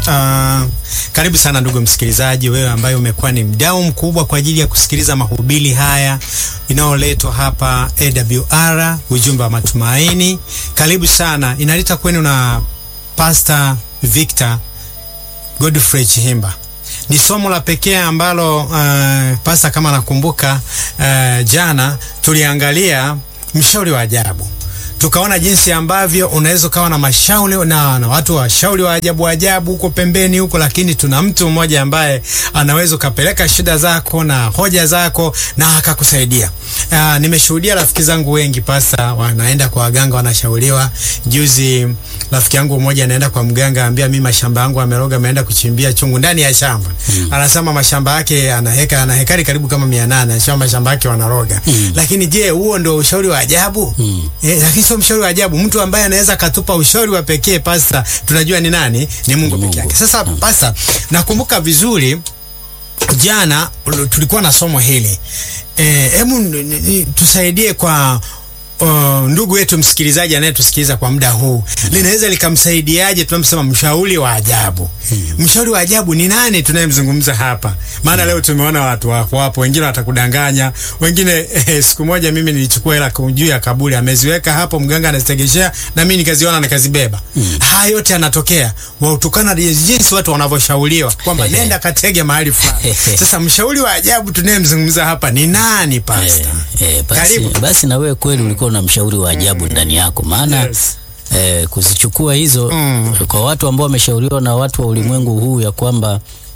Uh, karibu sana ndugu msikilizaji, wewe ambaye umekuwa ni mdau mkubwa kwa ajili ya kusikiliza mahubiri haya inayoletwa hapa AWR, ujumbe wa matumaini. Karibu sana, inaleta kwenu na Pastor Victor Godfrey Chihimba. Ni somo la pekee ambalo uh, pasta, kama nakumbuka, uh, jana tuliangalia mshauri wa ajabu tukaona jinsi ambavyo unaweza ukawa na mashauri na, na watu washauri wa ajabu ajabu huko pembeni huko, lakini tuna mtu mmoja ambaye anaweza ukapeleka shida zako na hoja zako na akakusaidia. Uh, nimeshuhudia rafiki zangu wengi pasa wanaenda kwa waganga wanashauriwa. Juzi rafiki yangu mmoja anaenda kwa mganga, ambia mimi mashamba yangu ameroga, ameenda kuchimbia chungu ndani ya shamba mm. Anasema mashamba yake ana heka ana hekari karibu kama 800 anasema mashamba yake wanaroga mm. Lakini je, huo ndio ushauri wa ajabu? mm. Eh, lakini sio mshauri wa ajabu. Mtu ambaye anaweza katupa ushauri wa pekee pasta, tunajua ni nani? Ni Mungu pekee yake. Sasa pasta, nakumbuka vizuri jana tulikuwa na somo hili hebu e, tusaidie kwa uh, ndugu yetu msikilizaji anayetusikiliza kwa muda huu, linaweza likamsaidiaje? Tunamsema mshauri wa ajabu. Mshauri wa ajabu ni nani tunayemzungumza hapa? Maana leo tumeona watu wako hapo, wengine watakudanganya, wengine eh, siku moja mimi nilichukua hela juu ya kaburi, ameziweka hapo, mganga anazitegeshea na mimi nikaziona nikazibeba. Mm. Haya yote yanatokea wautokana jinsi watu wanavyoshauriwa kwamba nenda katege mahali fulani. Sasa mshauri wa ajabu tunayemzungumza hapa ni nani, pastor? Eh, eh, basi, basi na wewe kweli ulikuwa na mshauri wa ajabu ndani yako maana Yes. eh, kuzichukua hizo Mm. kwa watu ambao wameshauriwa na watu wa ulimwengu huu ya kwamba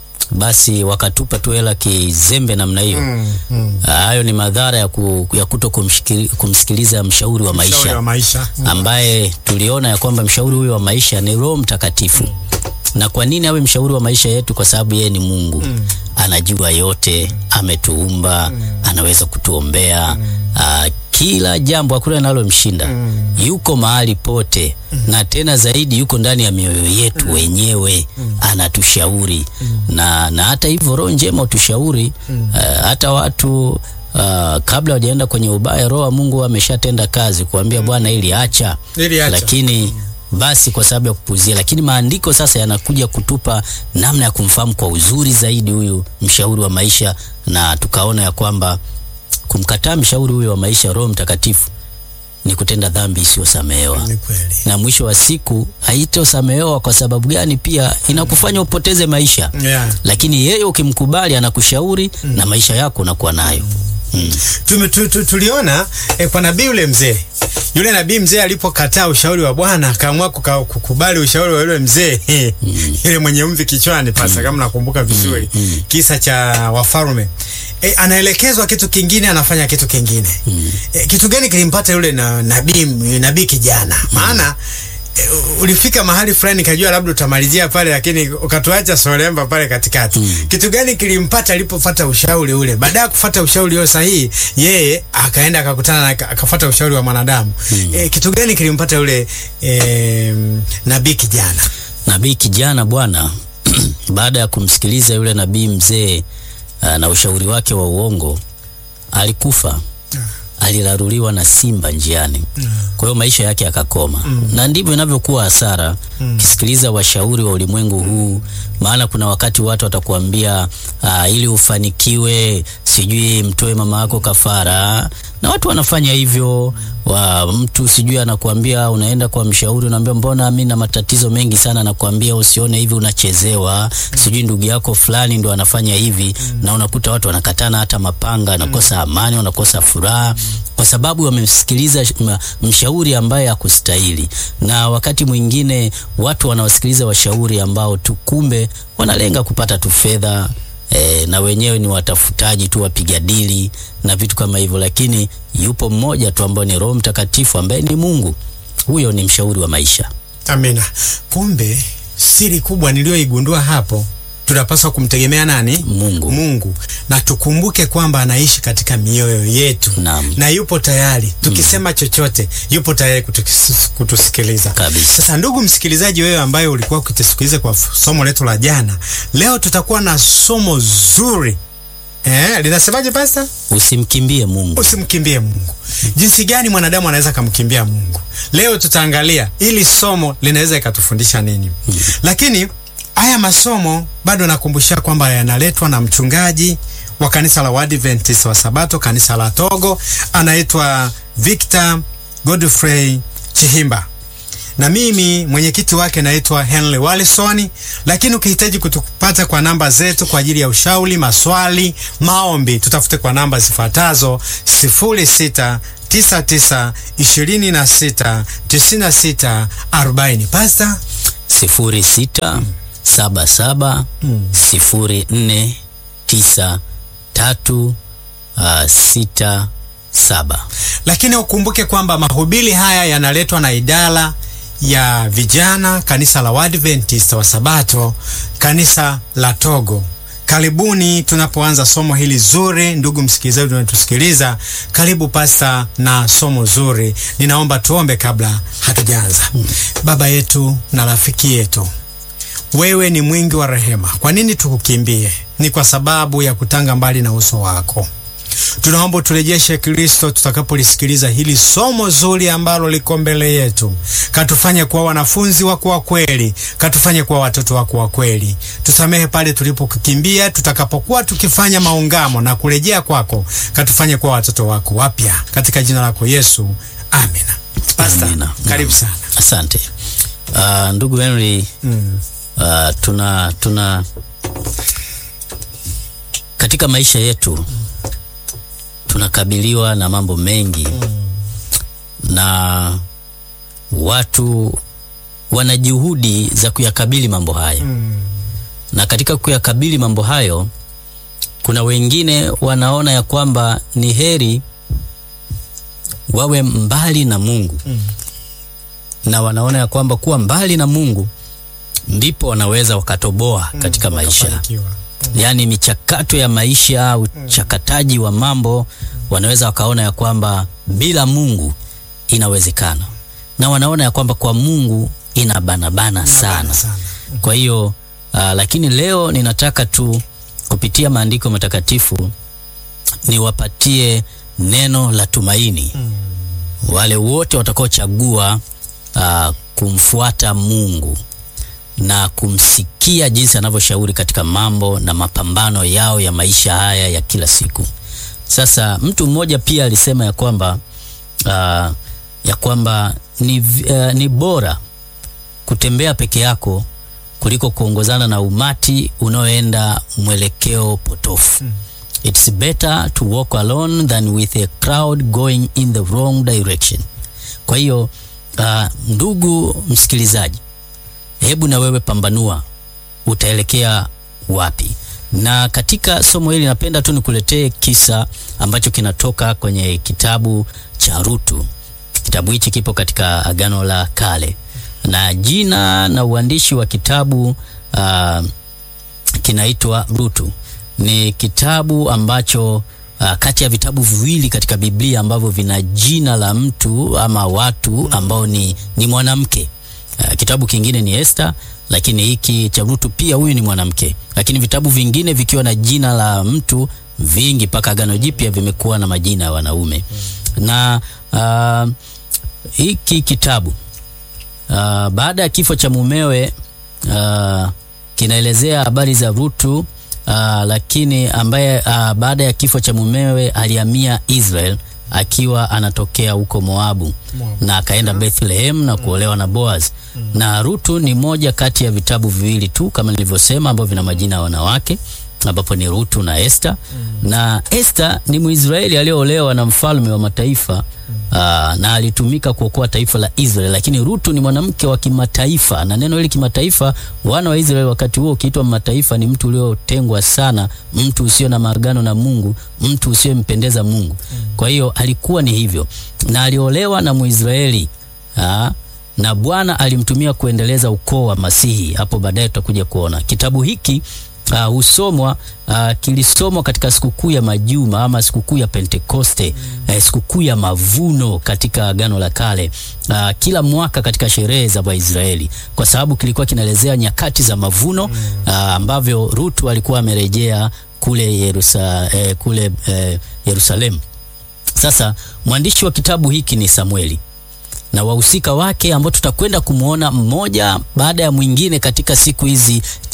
basi wakatupa tu hela kizembe namna hiyo Mm, mm. hayo ni madhara ya, ku, ya kuto kumshikili- kumsikiliza mshauri wa Mshauri maisha wa maisha. Mm. ambaye tuliona ya kwamba mshauri huyo wa maisha ni Roho Mtakatifu. Na kwa nini awe mshauri wa maisha yetu? Kwa sababu yeye ni Mungu, anajua yote, ametuumba, anaweza kutuombea ah, kila jambo, hakuna linalomshinda. Yuko mahali pote, na tena zaidi yuko ndani ya mioyo yetu wenyewe, anatushauri na, na hata hivyo roho njema utushauri ah, hata watu Uh, kabla hawajaenda kwenye ubaya, roho wa Mungu ameshatenda kazi kuambia Bwana, ili acha, Ili acha. lakini basi kwa sababu ya kupuzia. Lakini maandiko sasa yanakuja kutupa namna ya kumfahamu kwa uzuri zaidi huyu mshauri wa maisha, na tukaona ya kwamba kumkataa mshauri huyu wa maisha, Roho Mtakatifu, ni kutenda dhambi isiyosamehewa Ni kweli. na mwisho wa siku haitosamehewa. Kwa sababu gani? Pia inakufanya upoteze maisha Yeah. lakini yeye ukimkubali anakushauri na maisha yako unakuwa nayo mm. Tume, tu, tu, tuliona eh, kwa nabii yule mzee yule nabii mzee alipokataa ushauri wa Bwana akaamua kuka- kukubali ushauri wa yule mzee yule mwenye mvi kichwani pasa, kama nakumbuka vizuri kisa cha wafalme eh, anaelekezwa kitu kingine, anafanya kitu kingine eh, kitu gani kilimpata yule na, nabii nabii kijana? Maana eh, ulifika mahali fulani kajua labda utamalizia pale, lakini ukatuacha solemba pale katikati. Kitu gani kilimpata alipofuata ushauri ule? Baada ya kufuata ushauri huo sahihi, yeye akaenda akakutana na akafuata ushauri wa mwanadamu. Eh, kitu gani kilimpata yule eh, nabii kijana? Nabii kijana bwana, baada ya kumsikiliza yule nabii mzee ah, na ushauri wake wa uongo, alikufa aliraruliwa na simba njiani. Kwa hiyo maisha yake yakakoma, na ndivyo inavyokuwa hasara ukisikiliza washauri wa ulimwengu huu. Maana kuna wakati watu watakuambia ah, ili ufanikiwe, sijui mtoe mama yako kafara, na watu wanafanya hivyo. Wa mtu sijui anakuambia, unaenda kwa mshauri, unaambia mbona mimi na matatizo mengi sana, nakuambia usione hivi, unachezewa. Sijui ndugu yako fulani ndo anafanya hivi, na unakuta watu wanakatana hata mapanga, wanakosa amani, wanakosa furaha kwa sababu wamemsikiliza sh- ma- mshauri ambaye hakustahili. Na wakati mwingine watu wanawasikiliza washauri ambao tu kumbe wanalenga kupata tu fedha e, na wenyewe ni watafutaji tu, wapiga dili na vitu kama hivyo, lakini yupo mmoja tu ambaye ni Roho Mtakatifu ambaye ni Mungu. Huyo ni mshauri wa maisha. Amina. Kumbe siri kubwa niliyoigundua hapo, tunapaswa kumtegemea nani? Mungu. Mungu, na tukumbuke kwamba anaishi katika mioyo yetu Naam. na yupo tayari tukisema chochote, yupo tayari kutukis- kutusikiliza Kabisa. Sasa ndugu msikilizaji, wewe ambaye ulikuwa ukitusikiliza kwa f- somo letu la jana, leo tutakuwa na somo zuri eh, linasemaje pasta? Usimkimbie Mungu. Usimkimbie Mungu. Jinsi gani mwanadamu anaweza kumkimbia Mungu? Leo tutaangalia ili somo linaweza ikatufundisha nini. Lakini haya masomo bado nakumbusha kwamba yanaletwa na mchungaji wa kanisa la Waadventista wa Sabato kanisa la Togo, anaitwa Victor Godfrey Chihimba na mimi mwenyekiti wake naitwa Henry Wallison. Lakini ukihitaji kutupata kwa namba zetu kwa ajili ya ushauri, maswali, maombi, tutafute kwa namba zifuatazo 0696269640. Pasta sifuri sita saba saba sifuri nne tisa tatu uh, sita saba. lakini ukumbuke kwamba mahubiri haya yanaletwa na idara ya vijana kanisa la Waadventista wa Sabato kanisa la Togo. Karibuni tunapoanza somo hili zuri, ndugu msikilizaji unatusikiliza, karibu pasta na somo zuri. Ninaomba tuombe kabla hatujaanza. Baba yetu na rafiki yetu, wewe ni mwingi wa rehema. Kwa nini tukukimbie? Ni kwa sababu ya kutanga mbali na uso wako. Tunaomba uturejeshe Kristo tutakapolisikiliza hili somo zuri ambalo liko mbele yetu. Katufanye kuwa wanafunzi wako wa kweli, katufanye kuwa watoto wako wa kweli. Tusamehe pale tulipokukimbia, tutakapokuwa tukifanya maungamo na kurejea kwako, katufanye kuwa watoto wako wapya, katika jina lako Yesu, amina. Pastor, Amina. karibu sana. Asante uh, ndugu Henry Mm. uh, tuna tuna katika maisha yetu tunakabiliwa na mambo mengi na watu wana juhudi za kuyakabili mambo hayo Mm. na katika kuyakabili mambo hayo kuna wengine wanaona ya kwamba ni heri wawe mbali na Mungu Mm. na wanaona ya kwamba kuwa mbali na Mungu ndipo wanaweza wakatoboa katika maisha Wakafanikiwa. yaani michakato ya maisha, uchakataji wa mambo, wanaweza wakaona ya kwamba bila Mungu inawezekana, na wanaona ya kwamba kwa Mungu inabanabana sana. sana. Kwa hiyo uh, lakini leo ninataka tu kupitia maandiko matakatifu niwapatie neno la tumaini wale wote watakaochagua uh, kumfuata Mungu na kumsikia jinsi anavyoshauri katika mambo na mapambano yao ya maisha haya ya kila siku. Sasa mtu mmoja pia alisema ya kwamba uh, ya kwamba ni, v- uh, ni bora kutembea peke yako kuliko kuongozana na umati unaoenda mwelekeo potofu. It's better to walk alone than with a crowd going in the wrong direction. Kwa hiyo uh, ndugu msikilizaji, hebu na wewe pambanua utaelekea wapi. Na katika somo hili napenda tu nikuletee kisa ambacho kinatoka kwenye kitabu cha Rutu. Kitabu hichi kipo katika Agano la Kale na jina na uandishi wa kitabu uh, kinaitwa Rutu. Ni kitabu ambacho uh, kati ya vitabu viwili katika Biblia ambavyo vina jina la mtu ama watu ambao ni, ni mwanamke. Uh, kitabu kingine ni Esther, lakini hiki cha Rutu pia huyu ni mwanamke, lakini vitabu vingine vikiwa na jina la mtu vingi mpaka Agano Jipya vimekuwa na majina ya wanaume na uh, hiki kitabu uh, baada ya kifo cha mumewe uh, kinaelezea habari za Rutu uh, lakini ambaye uh, baada ya kifo cha mumewe alihamia Israel akiwa anatokea huko Moabu Moabu. na akaenda Bethlehem na kuolewa na Boaz. Na Rutu ni moja kati ya vitabu viwili tu kama nilivyosema ambavyo vina majina ya wanawake ambapo ni Rutu na Esther. Na Esther ni Mwisraeli aliyoolewa na mfalme wa mataifa aa, na alitumika kuokoa taifa la Israeli, lakini Rutu ni mwanamke wa kimataifa, na neno hili kimataifa, wana wa Israeli wakati huo ukiitwa mataifa ni mtu uliotengwa sana, mtu usio na maagano na Mungu, mtu usiyempendeza Mungu. Kwa hiyo alikuwa ni hivyo, na aliolewa na Mwisraeli aa, na Bwana alimtumia kuendeleza ukoo wa Masihi. Hapo baadaye tutakuja kuona kitabu hiki uh, husomwa uh, kilisomwa katika sikukuu ya majuma ama sikukuu ya Pentekoste eh, sikukuu ya mavuno katika Agano la Kale uh, kila mwaka katika sherehe za Waisraeli, kwa sababu kilikuwa kinaelezea nyakati za mavuno uh, ambavyo Rutu alikuwa amerejea kule Yerusa, eh, kule eh, Yerusalemu. Sasa mwandishi wa kitabu hiki ni Samueli na wahusika wake ambao tutakwenda kumwona mmoja baada ya mwingine katika siku hizi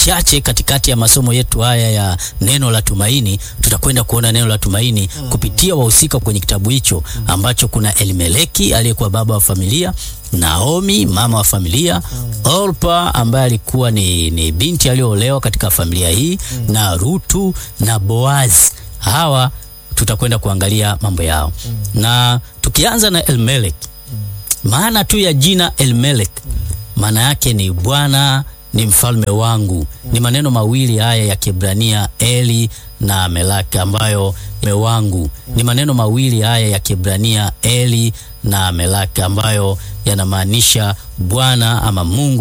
machache katikati ya masomo yetu haya ya neno la tumaini, tutakwenda kuona neno la tumaini kupitia wahusika kwenye kitabu hicho ambacho kuna Elimeleki aliyekuwa baba wa familia, Naomi mama wa familia, Orpa ambaye alikuwa ni, ni binti aliyoolewa katika familia hii na Rutu na Boazi. Hawa tutakwenda kuangalia mambo yao na tukianza na Elimelek, maana tu ya jina Elimelek maana yake ni Bwana ni mfalme wangu. Ni maneno mawili haya ya Kiebrania Eli na Melek, ambayo me wangu ni maneno mawili haya ya Kiebrania Eli na Melek, ambayo yanamaanisha Bwana ama Mungu